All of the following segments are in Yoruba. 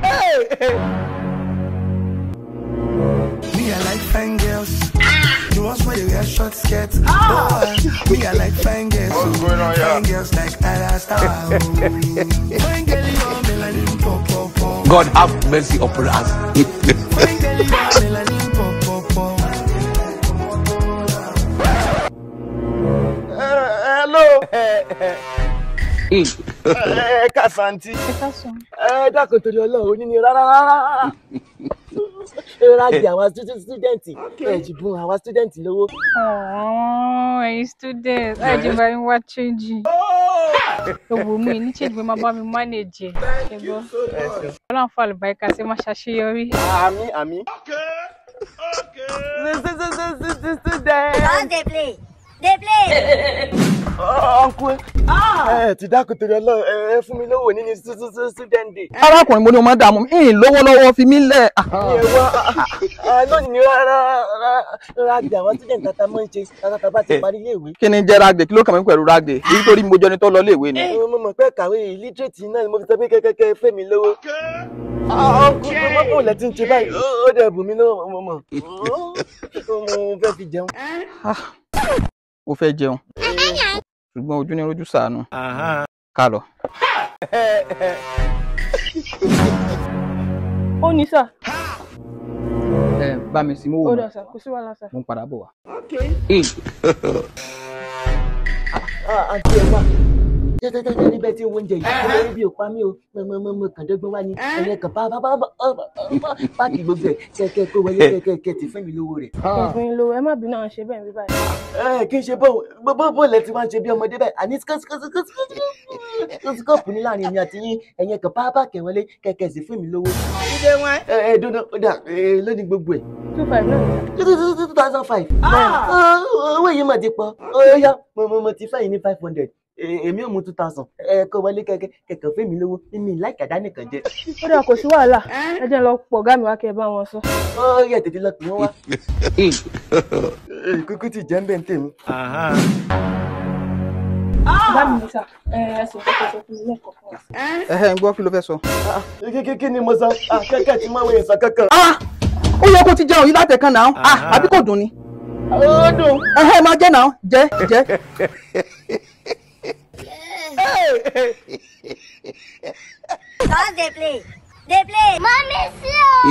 Me, I like fine girls. The ones where they wear short skirts. Oh, me, I like fine girls. What's going on here? Fine girls like Ada Star. Fine girl, you want melanin pop pop pop. God have mercy upon us. Fine girl, you want melanin pop pop pop. hello ẹ ká santi ẹ dákun torí Ọlọ́run oní ni rárá rárá ẹ rájì àwọn stúdẹ̀ǹtì ẹ jì bùn àwọn stúdẹ̀ǹtì lówó. Ọ̀ọ́, ẹ̀yin student ẹ̀ jẹ́ bá mi wá change. Owó mi ní change pé máa bá mi manage ẹ̀ ṣẹ́gbọ́. Ọlọ́run fún àlùbáríkà sí máa ṣàṣeyọrí. àmì àmì. student Just dey play. Dey play. ọ̀nkú ẹ ti dákun torí Ọlọ́run ẹ ẹ fún mi lówó nínú student day. arákùnrin mo ní o máa dààmú mi ìyìn lówó lọ́wọ́ fi mí lẹ̀. ẹ wá lónìí ni rárá rájì àwọn student tata mọ́ ń ṣe tata bá ti parí iléèwé. kí ni jẹ́ ragde kí ló kàn mí pẹ̀lú ragde nítorí mo jọ ni tó lọ léèwé ni. mo mọ̀ pé kàwé illiterate náà ni mo fi sọ pé kẹ́kẹ́kẹ́ fẹ́ mi lówó. ọkùnrin mo mọ̀ lẹ́ ti ń ṣe báyìí ó dẹ̀ bù mí lówó mo mọ̀ mo fẹ́ fi jẹun. o fẹ́ jẹun ṣùgbọ́n ojú ni rojú sànù ká lọ. Ó ní sà. ẹ bá mi sí mówó Ó mi dà sà, kò sí wàhálà sà. mo ń padà bọ̀ wá. àǹtí ẹ wà tẹ́tẹ́tẹ́tẹ́ níbẹ̀ tí owó oúnjẹ yìí mo lórí bí o pa mí o mo mo mo kàn dọ́gbọ́n wá ní ẹ̀yẹ kan bá bá bá bá páàkì gbogbo ẹ̀ kẹ́kẹ́ kó wọlé kẹ́kẹ́ kẹ́ ti fún mi lówó rẹ̀. Ẹ̀gbọ́n yín lówó ẹ má bínú àwọn ṣe bẹ́ẹ̀ bí báyìí. ẹ kí n ṣe bó bó bó lẹ ti wá ń ṣe bí ọmọdé báyìí àní skọ́ọ̀pù ní láàrin èmi àti yín ẹ̀yẹ kan bá bá kẹ́ wọlé kẹ́kẹ́ sì fún mi lówó. ẹ ẹ dúró ó dà ẹ lónìí gbogbo ẹ̀ Two five náà ni sà. two thousand five. owó yìí mà ti pọ̀ ó yá mo mo mo ti fẹ́ yìí ní five hundred èmi ò mú two thousand ẹ kó wọlé kẹkẹ kẹkẹ fún mi lówó mímí láìkàdá nìkan jẹ. Ó dà kò sí wàhálà. Ẹ jẹ́ n lọ pọ̀ ọ̀gá mi wá kẹ́ ẹ bá wọn sọ. ó yẹ tètè lọ pè wọ́n wá. kúkú ti jẹ́ ń bẹ̀ ń tèmi. Bá mi ní sà. Ẹ ẹ sọ pé kò sọ fún mi lẹ́ẹ̀kọ̀ fún wa. ẹhẹ́ ń gbọ́ kí ló fẹ́ sọ. kí kí ni mo sọ kẹ́kẹ́ tí mo wẹ̀ sọ kankan. Ah! ó yẹ kó ti jẹun yìí látẹ̀kan náà Ah, àbí kò dùn ni. ó dùn. ẹhẹ́ máa jẹ́ náà jẹ́ jẹ́. Just dey play. Dey play. Mommy, see you.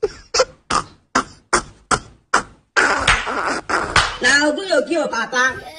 na ogun yóò kí o papa